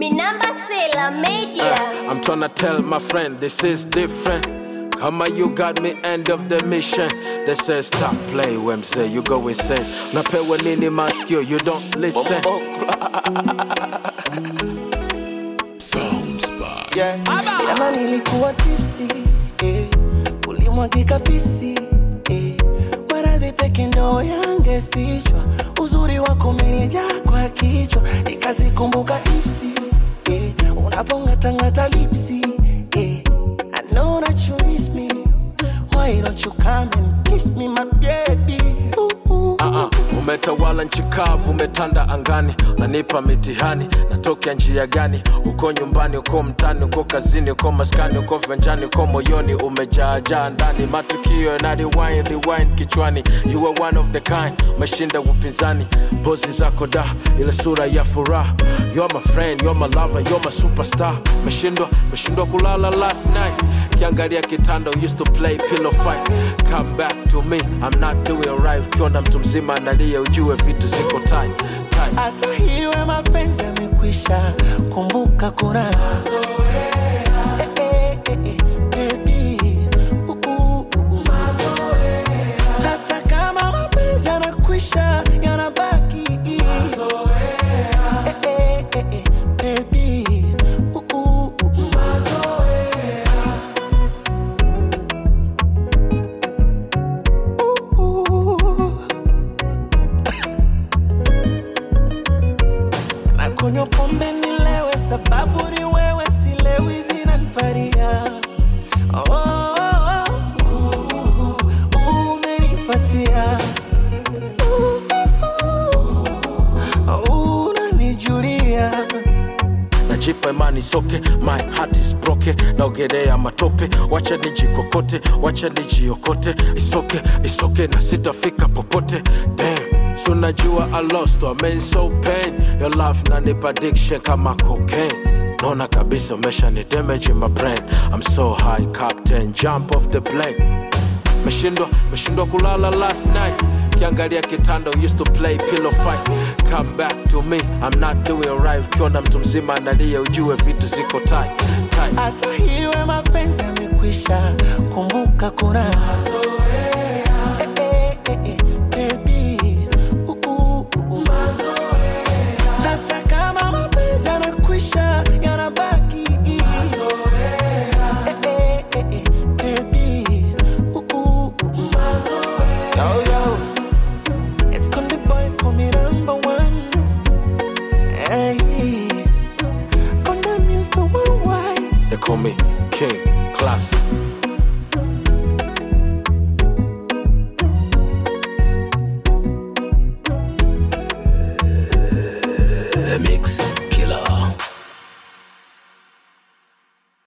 Minamba Sela Media. I'm tryna tell my friend this is different. Kama you got me end of the mission. They say stop play Wemsey, you go insane. Napewa nini maskio, you don't listen. yeah. Jana nilikuwa tipsi eh, ulimwagika pisi eh, maradhi peke ndo yangefichwa, uzuri wako umenijaa kwa kichwa, nikazikumbuka ipsi eh, unavongatangata lipsi eh, I know that you miss me, why don't you come and kiss me my baby ooh, ooh. Uh-uh. Umetawala nchi kavu, umetanda angani, unanipa mitihani, natokea njia gani? Uko nyumbani, uko mtani, uko kazini, uko maskani, uko venjani, uko moyoni, umejaajaa ndani, matukio yana rewind, rewind kichwani. You are one of the kind, umeshinda upinzani, pozi zako da, ile sura ya furaha. You're my friend, you're my lover, you're my superstar. Meshindwa, meshindwa kulala last night, kiangalia kitanda, used to play pillow fight. Come back to me, I'm not doing right. Ukiona mtu mzima analia, ujue vitu ziko tight, tight. hata hiwe mapenzi yamekwisha, kumbuka kuna Eh, eh, eh, eh, baby. Uh, uh, uh, uh. Hata kama mapenzi yanakwisha, yanabaki Eh, eh, eh, eh, baby. Uh, uh, uh, uh. Uh, uh. na kunywa pombe nilewe, sababu ni wewe, silewi zinaniparia oh, oh, oh, uh, uh, umenipatia uh, uh, uh, unanijulia najipa imani soke my heart is broke naogelea matope wacha nijikokote wacha nijiokote isoke isoke na sitafika popote Damn. So najua I lost I'm in so pain Your love nanipa addiction kama cocaine Naona kabisa umesha ni damage in my brain I'm so high captain jump off the plane meshindwa meshindwa kulala last night kiangalia kitanda used to play pillow fight come back to me i'm not doing right ukiona mtu mzima analia ujue vitu ziko tight, tight. hata hiwe mapenzi yamekwisha, kumbuka kuna Eh, eh, eh, eh, baby. Uh, uh, uh, uh. Hata kama mapenzi yanakwisha, yanabaki Eh, eh, eh, eh, baby. Uh, uh, uh, uh. Yo, yo. It's Konde Boy, call me number one. Hey. Konde Muse, the worldwide. they call me king class The mix.